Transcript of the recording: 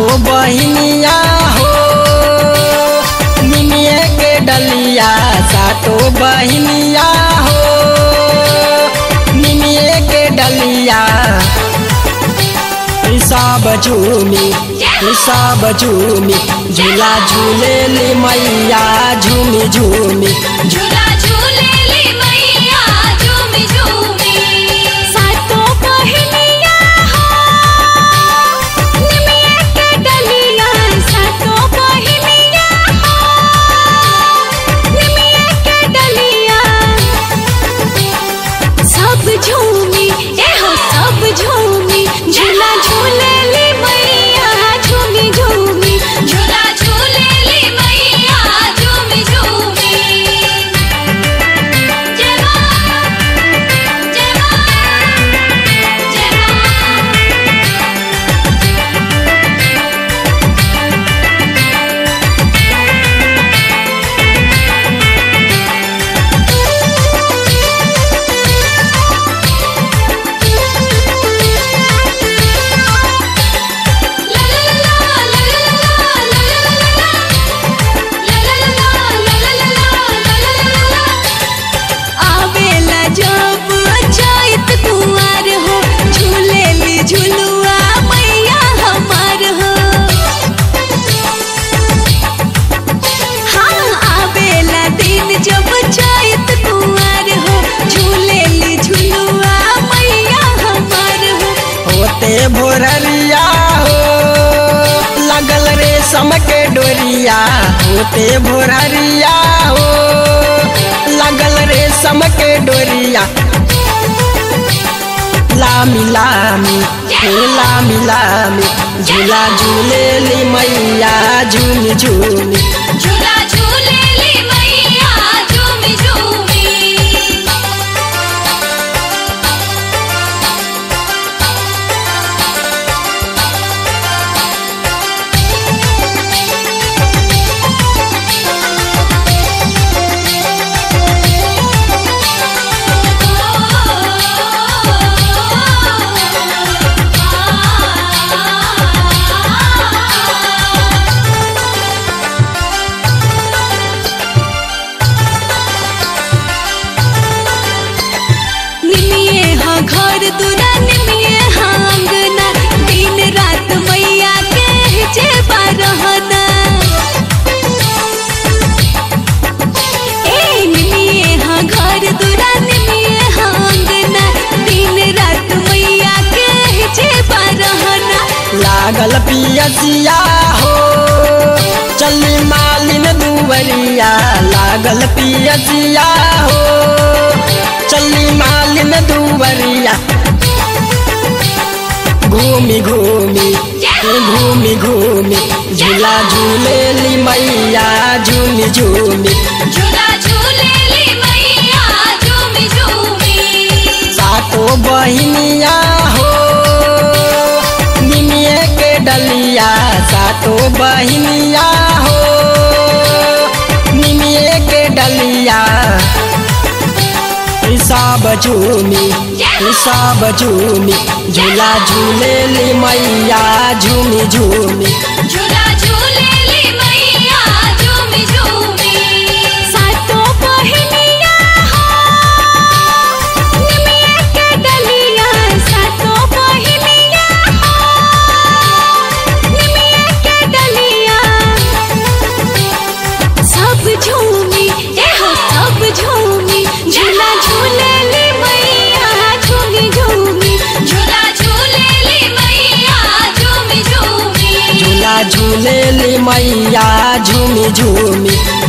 सातो बहिनिया हो निमिये के डलिया सातो बहिनिया हो निमिये के डलिया सब झूमी सब झूमी झूला झूलेली मैया झूमी झूमी झूला झूलेली मैया झूमी झूमी सातो बहिनिया हो निमिया के डलिया सातो बहिनिया हो निमिया के डलिया सब झूमी एहो सब झूमी झूला झूलेली मैया झूमी झूमी झूला झूलेली मैया झूमी झूमी जय मां जय मां जय मां आवेला जब चैत कुंवर हो झूलेली झुलुआ मैया हमार हो हाँ आवेला दिन जब चैत कुंवर हो झूलेली झुलुआ मैया हमार हो होते भोररिया हो लगल रेशम के डोरिया होते भोररिया हो लगल रेशम के डोरिया लामी लामी हे लामी लामी झूला झूलेली मैया झूमी झूमी झूला झूलेली मैया झूमी झूमी निमिये हाँ घर दुरा निमिये हाँ अंगना दिन रात मैया के जेबा रहना ए निमिये हाँ घर दुरा निमिये हाँ अंगना दिन रात मैया के जेबा रहना लागल पियसिया हो चली मालिन दुवरिया लागल पियसिया हो चली मालिन दुवरिया घूमी घूमी घूमी घूमी झूला झूलेली मैया झूमी झूमी झूला झूलेली मैया झूमी झूमी सातो बहिनिया हो निमिये के डलिया सातो बहिनिया हो निमिये के डलिया सब झूमी सब झूमी झूला झूलेली मैया झूमी झूमी झूला झूलेली मैया झूमी झूमी सातो बहिनिया हो निमिया के डलिया सातो बहिनिया हो निमिया के डलिया सब झूमी एहो सब झूमी झूला झूलेली मैया झूमी झूमी झूला झूलेली मैया झूमी झूमी झूला झूलेली मैया झूमी झूमी